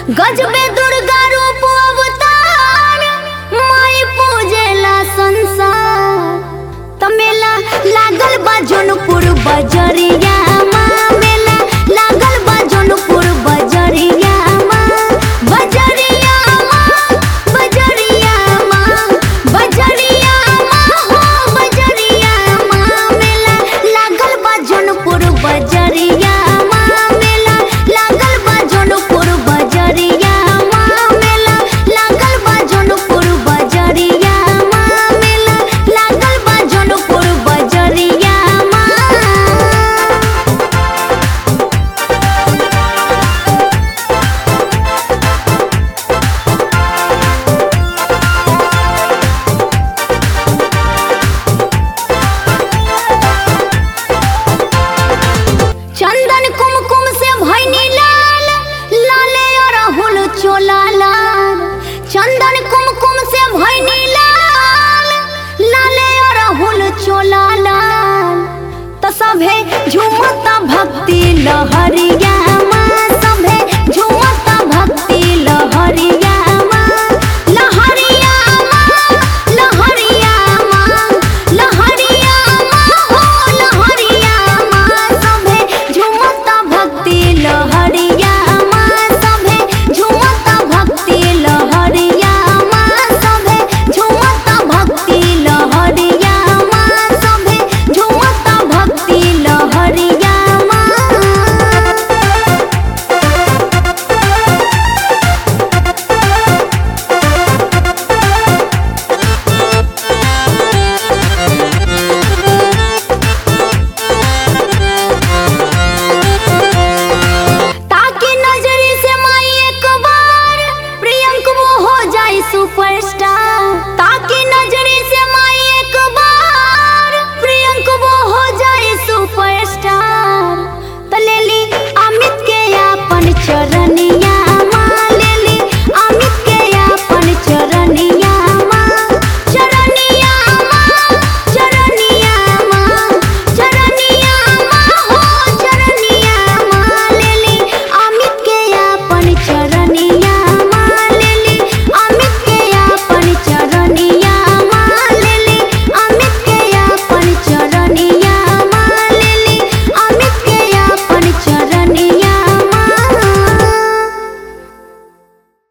गजबे दुर्गा रूप अवतार माई पूजेला संसार तमेला लागल बा जौनपुर बजरिया माँ मेला लागल बा जौनपुर बजरिया माँ बजरिया माँ बजरिया माँ बजरिया माँ हो बजरिया माँ मेला लागल बा जौनपुर बजरिया माँ मेला लागल बा जौनपुर बजरिया माँ मेला लागल बा जौनपुर बजरिया माँ मेला लागल बा जौनपुर बजरिया माँ चंदन कुमकुम से भैनी लाल लाले अरहुल चोला लाल चंदन कुमकुम से भैनी लाल लाले अरहुल चोला लाल त सभे झुमता भक्ति लहरिया